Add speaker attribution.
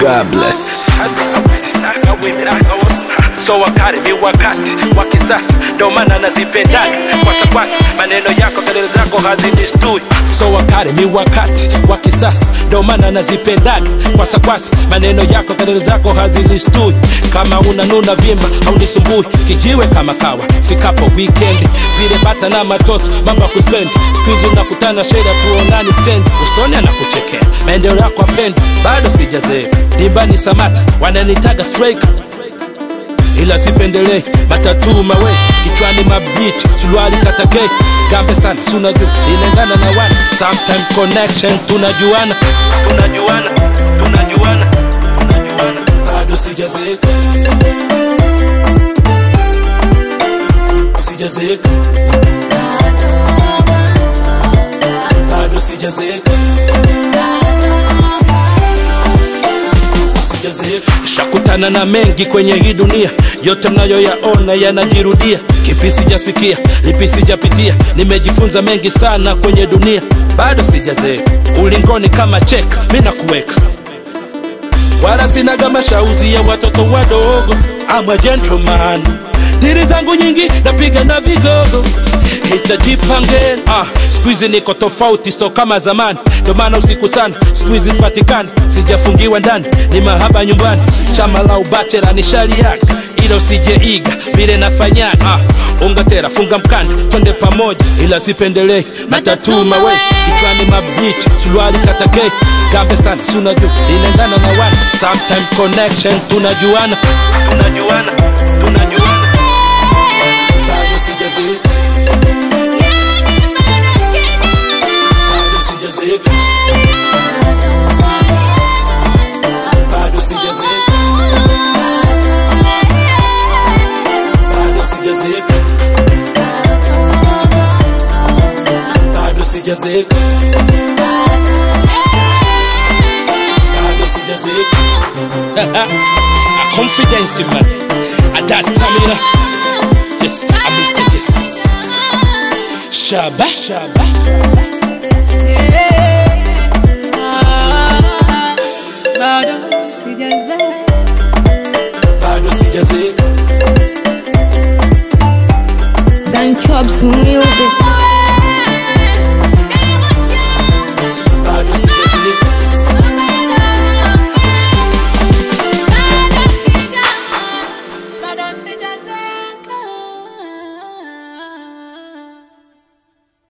Speaker 1: God bless.
Speaker 2: so wakati ni wakati wa kisasa ndo maana nazipendaga kwasakwasa maneno yako kelele zako hazinistui so wakati ni wakati wa kisasa ndo maana nazipendaga kwasakwasa maneno yako kelele zako hazinistui kama unanuna vimba haunisumbui kijiwe kama kawa fikapo wikendi zile bata na matoto mambo ya kuspendi skuizi unakutana sheda tuonani stendi usoni anakuchekea maendeleo yako apendi bado sijazeeka dimbani samata wananitaga striker ila sipendelei matatu mawe kichwani mabich suruali katakei gambe sana sunajua inaendana na watu sometime connection tunajuana tunajuana tunajuana tunajuana bado sijazeeka sijazeeka bado sijazeeka sijazeeka shakutana na mengi kwenye hii dunia yote mnayoyaona yanajirudia kipi sijasikia lipi sijapitia nimejifunza mengi sana kwenye dunia bado sijazeeka ulingoni kama cheka mi nakuweka wala sinaga mashauzi ya watoto wadogo ama gentleman diri zangu nyingi napiga na vigogo hitajipange ah, skuizi niko tofauti so kama zamani ndo maana usiku sana skuizi sipatikani sijafungiwa ndani ni mahaba nyumbani chama la ubachera ni shari yake ila usijeiga vile nafanyaga ah, ungatera funga mkanda twende pamoja ila sipendelei matatu mawe kichwani mabichi suruali katakei gambe sana sunajua inaendana na wana sometime connection tunajuana tunajuana tunajuana bado sijazeeka bado sijazeeka bado sijazeeka bado sijazeeka bado sijazeeka bado sijazeeka a confidence man a that stamina yes a Mr. Yes Shaba Shaba
Speaker 3: bado sijazeeka
Speaker 2: bado sijazeeka
Speaker 4: Dan Chops Music.